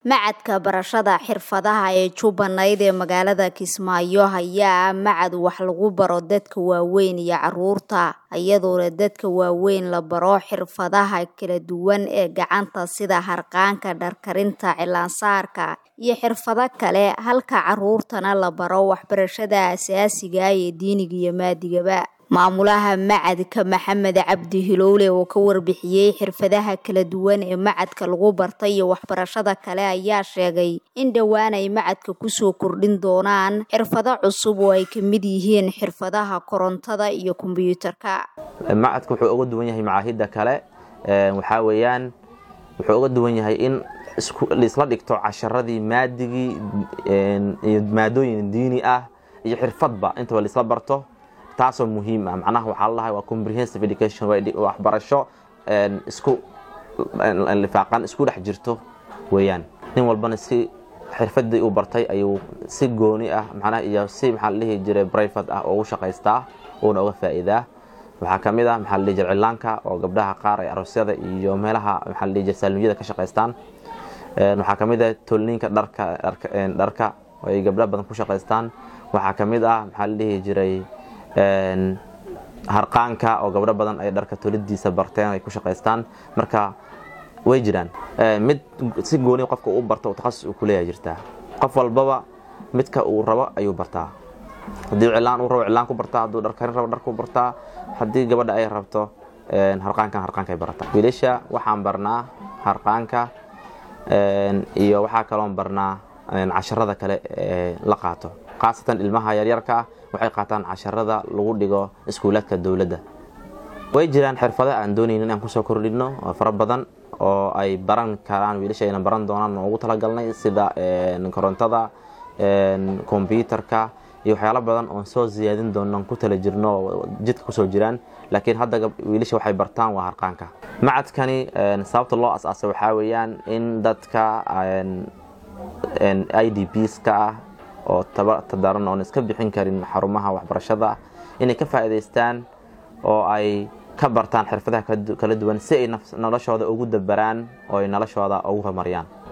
Macadka barashada xirfadaha ee Jubbaland ee magaalada Kismaayo ayaa ah macad wax lagu baro dadka waaweyn iyo carruurta, iyadoona dadka waaweyn la baro xirfadaha kala duwan ee gacanta sida harqaanka, dhar karinta, cilaan-saarka, iyo xirfado kale, halka carruurtana la baro waxbarashada aasaasiga ah ee diiniga iyo maadigaba. Maamulaha macadka Maxamed Cabdi Hilowle oo ka warbixiyay xirfadaha kala duwan ee macadka lagu bartay iyo waxbarashada kale ayaa sheegay in dhowaan ay macadka ku soo kordhin doonaan xirfado cusub oo ay ka mid yihiin xirfadaha korontada iyo kombiyuutarka. macadku wuxuu uga duwan yahay macaahidda kale waxaa weeyaan wuxuu uga duwan yahay in laisla dhigto casharadii maadigii iyo maadooyin diini ah iyo xirfadba intaba laisla barto taasoo muhiim ah macnaha waxaa ladahay waa comprehensive education waxbarasho isku lifaaqan isku dhex jirto weeyaan nin walbana si xirfadii uu bartay ayuu si gooni ah macnaha iyo si maxaa la dhihi jiray private ah ugu shaqaystaa uuna uga faa'iidaa waxaa ka mid ah maxaa la dhihi jiray cilaanka oo gabdhaha qaar ay aroosyada iyo meelaha maxaa la dhihi jiray saalmiyada ka shaqaystaan waxaa ka mid ah tolniinka dharka dharka ay gabdha badan ku shaqaystaan waxaa ka mid ah maxaa la dhihi jiray harqaanka oo gabdho badan ay dharka tolidiisa barteen ay ku shaqaystaan marka way jiraan mid si gooni qofka uu barto takhasus uu kuleeyahay jirtaa qof walbaba midka uu rabo ayuu bartaa haddii cilaan uu rabo cilaan ku bartaa hadduu dharkarin rabo dharku bartaa haddii gabadha ay rabto harqaankan harqaankay barataa wiilasha waxaan barnaa harqaanka iyo waxaa kaloon barnaa casharada kale ee la qaato khaasatan ilmaha yaryarka ah waxay qaataan casharada lagu dhigo iskuulaadka dowladda way jiraan xirfado aan doonaynin inaan kusoo kordhino oo fara badan oo ay baran karaan wiilasha ayna baran doonaan oo ugu talagalnay sida korontada kombyuutarka iyo waxyaalo badan oon soo siyaadin doono ku tala jirno oo jidka kusoo jiraan laakiin hadda wiilasha waxay bartaan waa harqaanka macadkani sababta loo as-aasay waxaa weeyaan in dadka i d bska ah oo tadaran oon iska bixin karin xarumaha waxbarashada inay ka faa'iidaystaan oo ay ka bartaan xirfadaha kala duwan si ay noloshooda ugu dabaraan oo ay noloshooda ugu horumariyaan